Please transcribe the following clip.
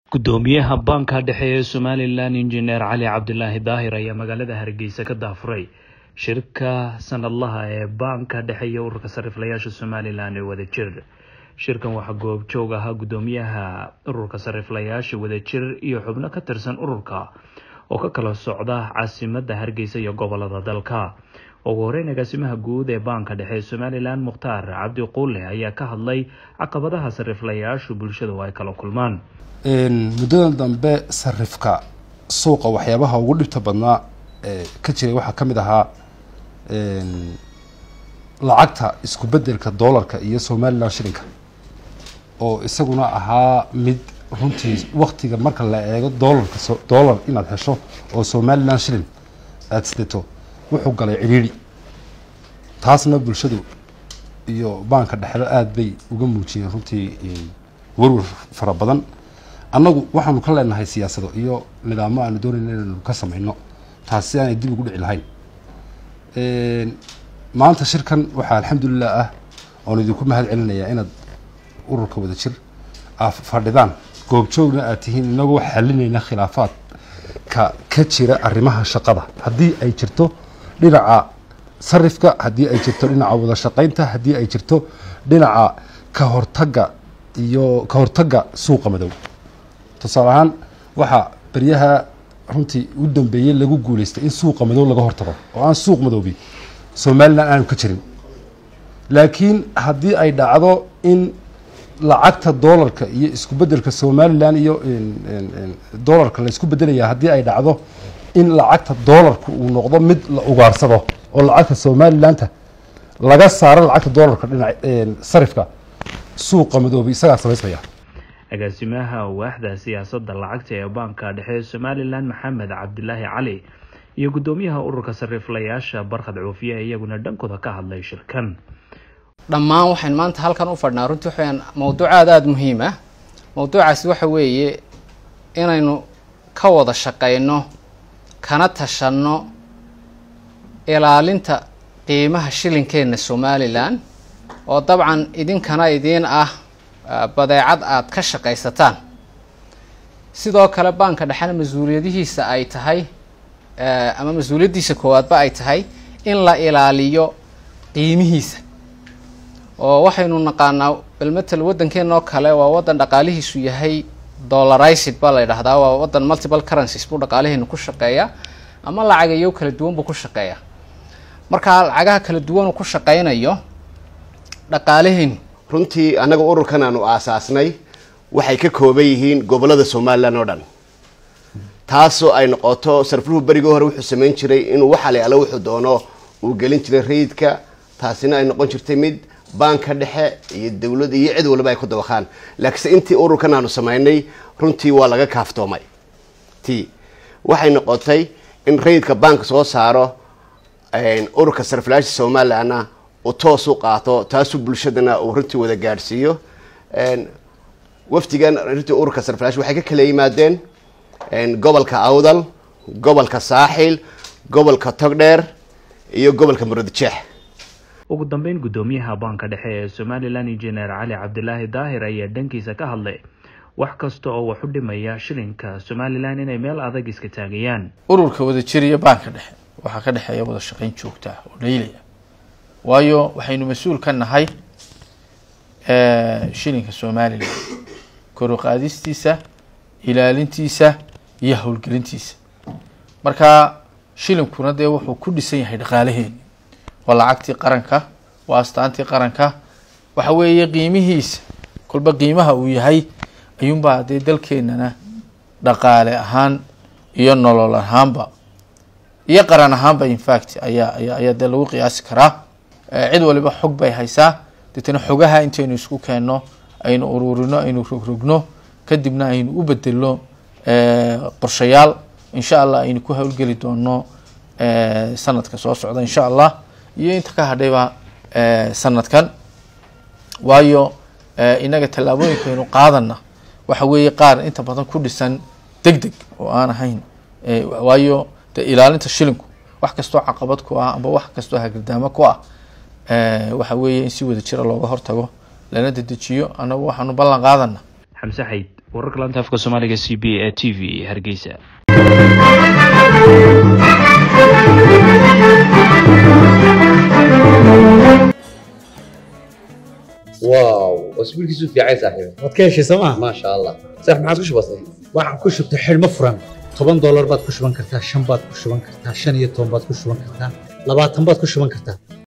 gudoomiyaha baanka dhexe ee somalilan injineer cali cabdilaahi daahir ayaa magaalada hargeysa ka daafuray shirka sanadlaha ee baanka dhexe iyo ururka sariflayaasha somalilan ee wadajir shirkan waxaa goobjoog ahaa gudoomiyaha ururka sariflayaasha wadajir iyo xubno ka tirsan ururka oo ka kala socda caasimada hargeysa iyo gobolada dalka ugu horeyn agaasimaha guud ee baanka dhexe ee somalilan mukhtaar cabdi quule ayaa ka hadlay caqabadaha sariflayaashu bulshada oo ay kala kulmaan muddadan dambe sarifka suuqa waxyaabaha ugu dhibta badnaa ee ka jiray waxaa ka mid ahaa lacagta isku bedelka doolarka iyo somalilan shilinka oo isaguna ahaa mid runtii waktiga marka la eego doolarka doolar inaad hesho oo somalilan shilin aada sidato wuxuu galay cidhiidhi taasna bulshadu iyo baanka dhexdo aada bay uga muujiyeen runtii warwar fara badan annagu waxaanu ka leenahay siyaasado iyo nidaamo aanu doonayna inaynu ka samayno taas si aanay dib ugu dhici lahayn maanta shirkan waxaa alxamdulilah ah oon idinku mahad celinayaa inaad ururka wada jir aa fadhidaan goobjoogna aad tihiin inagoo xalinayna khilaafaadka ka jira arrimaha shaqada haddii ay jirto dhinaca sarifka haddii ay jirto dhinaca wada shaqaynta haddii ay jirto dhinaca ka hortagga iyo ka hortagga suuqa madow tusaale ahaan waxaa beryaha runtii u dambeeyey lagu guuleystay in suuqa madow laga hortago oo aan suuq madoobi somalilan aanu ka jirin laakiin haddii ay dhacdo in lacagta doolarka iyo isku bedelka somalilan iyo doolarka la isku bedelaya haddii ay dhacdo in lacagta doolarka uu noqdo mid la ugaarsado oo lacagta somalilanta laga saaro lacagta doolarka dhinac sarifka suuqa madoobi isagaa samaysmaya agaasimaha waaxda siyaasadda lacagta ee baanka dhexe ee somalilan maxamed cabdilaahi cali iyo guddoomiyaha ururka sariflayaasha barkhad cuufiye iyaguna dhankooda ka hadlay shirkan dhammaan waxaynu maanta halkan u fadhnaa runtii waxaweyaan mawduuc aada aada muhiim ah mawduucaasi waxa weeye inaynu ka wada shaqayno kana tashanno ilaalinta qiimaha shilinkeenna somalilan oo dabcan idinkana idiin ah badeecad aada ka shaqaysataan sidoo kale baanka dhexena mas-uuliyadihiisa ay tahay ama mas-uuliyaddiisa koowaadba ay tahay in la ilaaliyo qiimihiisa oo waxaynu naqaanaa balmatel waddankeena oo kale waa waddan dhaqaalihiisu yahay dollarized baa la yidhahdaa waa waddan multiple currencies buu dhaqaaliheenu ku shaqeeya ama lacagayo kala duwan buu ku shaqeeya markaa lacagaha kala duwan ku shaqeynayo dhaqaalaheenu runtii annaga ururkan aanu aasaasnay waxay ka kooban yihiin gobolada somalilan oo dhan taasoo ay noqoto sarfluhu berigii hore wuxuu samayn jiray inuu waxale alle wuxuu doono uu gelin jiray rayidka taasina ay noqon jirtay mid baanka dhexe iyo dawlad iyo cid walba ay ku dabaqaan laakiinse intii ururkan aanu samaynay runtii waa laga kaaftoomay t waxay noqotay in rayidka baanka soo saaro ururka sarflaasha somalilanna uu toos u qaato taasuu bulshadana uu runtii wada gaadhsiiyo wafdigan runtii ururka sarflaash waxay ka kala yimaadeen gobolka awdal gobolka saaxil gobolka togdheer iyo gobolka muradjeex ugu dambeyn guddoomiyaha baanka dhexe ee somalilan injineer cali cabdilaahi daahir ayaa dhankiisa ka hadlay wax kasta oo wax u dhimaya shilinka somalilan inay meel adag iska taagayaan ururka wadajir iyo baanka dhexe waxaa ka dhexeeya wada shaqayn joogta ah oo dhaylaya waayo waxaynu mas-uul ka nahay shilinka somalilan koruqaadistiisa ilaalintiisa iyo howlgelintiisa marka shilinkuna dee wuxuu ku dhisan yahay dhaqaalaheeni waa lacagtii qaranka waa astaantii qaranka waxa weeye qiimihiisa kolba qiimaha uu yahay ayuunbaa dee dalkeenana dhaqaale ahaan iyo nolol ahaanba iyo qaran ahaanba infact ayaa aya ayaa dee lagu qiyaasi karaa cid waliba xog bay haysaa deetana xogaha intaynu isku keenno aynu ururino aynu rogrogno kadibna aynu u bedelno qorshayaal insha allah aynu ku howlgeli doono sanadka soo socda insha allah iyo inta ka hadhayba sanadkan waayo inaga tallaabooyinkaynu qaadana waxa weeye qaar inta badan ku dhisan deg deg oo aan ahayn waayo de ilaalinta shilinku wax kastoo caqabad ku ah amba wax kastoo hagardaamo ku ah waxa weeye in si wada jira looga hortago lana dedejiyo annagu waxaanu ballan qaadana xamse xayd wararka laanta afka soomaaliga c b e t v hargeysa واو اسبوعك في عايز صاحبي waad ka heshay sooma ما شاء الله صح ما عاد وش بصي waxaan ku shubtay xidhmo furan toban doolar baad ku shuban kartaa shan baad ku shuban kartaa shan iyo toban baad ku shuban kartaa labaatan baad ku shuban kartaa